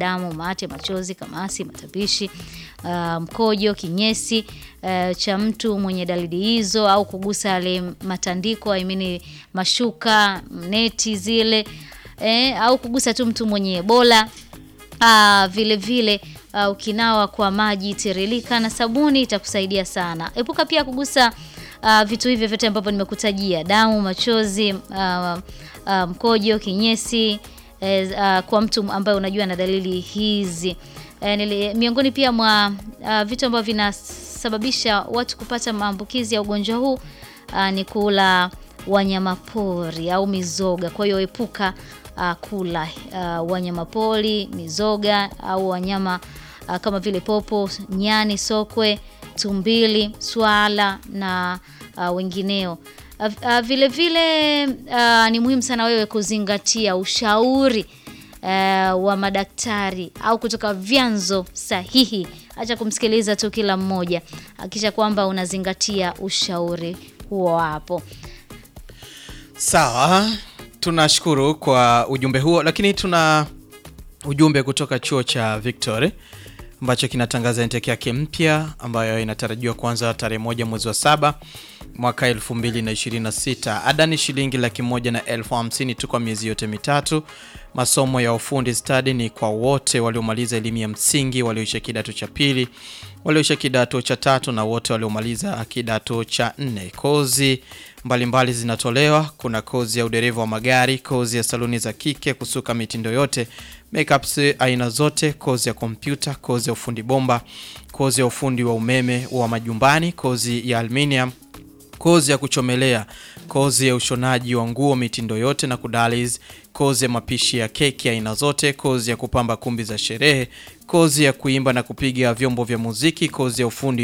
damu, mate, machozi, kamasi, matapishi, uh, mkojo, kinyesi uh, cha mtu mwenye dalili hizo au kugusa yale matandiko I mean mashuka, neti zile eh, au kugusa tu mtu mwenye Ebola. Uh, vile vile uh, ukinawa kwa maji tiririka na sabuni itakusaidia sana. Epuka pia kugusa uh, vitu hivyo vyote ambavyo nimekutajia: damu, machozi, uh, uh, mkojo, kinyesi eh, uh, kwa mtu ambaye unajua na dalili hizi. Eh, nili, miongoni pia mwa uh, vitu ambavyo vinasababisha watu kupata maambukizi ya ugonjwa huu uh, ni kula wanyama pori au mizoga. Kwa hiyo epuka uh, kula uh, wanyama pori, mizoga au wanyama uh, kama vile popo, nyani, sokwe, tumbili, swala na uh, wengineo. Uh, uh, vile vile uh, ni muhimu sana wewe kuzingatia ushauri uh, wa madaktari au kutoka vyanzo sahihi. Acha kumsikiliza tu kila mmoja, hakikisha kwamba unazingatia ushauri huo hapo. Sawa, tunashukuru kwa ujumbe huo, lakini tuna ujumbe kutoka chuo cha Victory ambacho kinatangaza intake yake mpya ambayo inatarajiwa kuanza tarehe moja mwezi wa saba mwaka 2026. Ada ni shilingi laki moja na elfu hamsini tu kwa miezi yote mitatu. Masomo ya ufundi stadi ni kwa wote waliomaliza elimu ya msingi, walioisha kidato cha pili, walioisha kidato cha tatu na wote waliomaliza kidato cha nne. Kozi mbalimbali mbali zinatolewa. Kuna kozi ya udereva wa magari, kozi ya saluni za kike, kusuka mitindo yote, makeups aina zote, kozi ya kompyuta, kozi ya ufundi bomba, kozi ya ufundi wa umeme wa majumbani, kozi ya aluminium kozi ya kuchomelea, kozi ya ushonaji wa nguo mitindo yote na kudaliz, kozi ya mapishi ya keki aina zote, kozi ya kupamba kumbi za sherehe, kozi ya kuimba na kupiga vyombo vya muziki, kozi ya ufundi